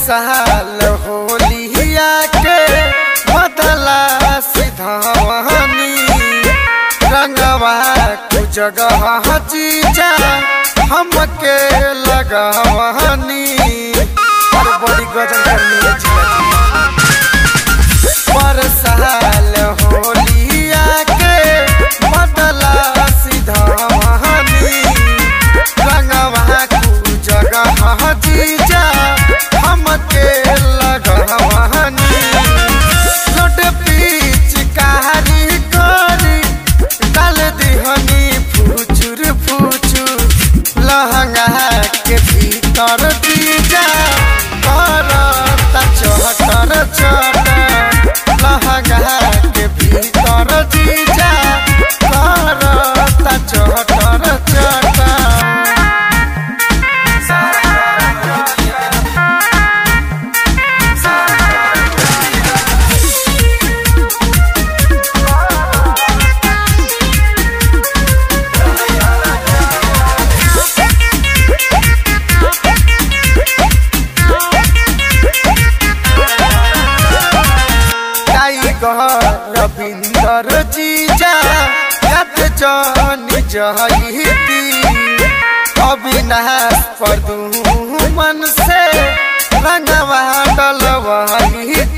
साल होलिया के बदला सिधावनी रंगवा कु जगह जीजा हमके लगवनी और बड़ी गजल करनी है जीजा जी पर साल होलिया के बदला सिधावनी रंगवा कु जगह जीजा हमके लगवनी लोट पीच कारी करी डाल दिहनी फुचुर फुचुर लहंगा के भीतर दीजा करता चटर चटर लहंगा के भीतर दीजा करता चटर चटर टाइगर रविंदर जीजा यत जानी जहिती अविनाश पर मन से रंगवा डलवाई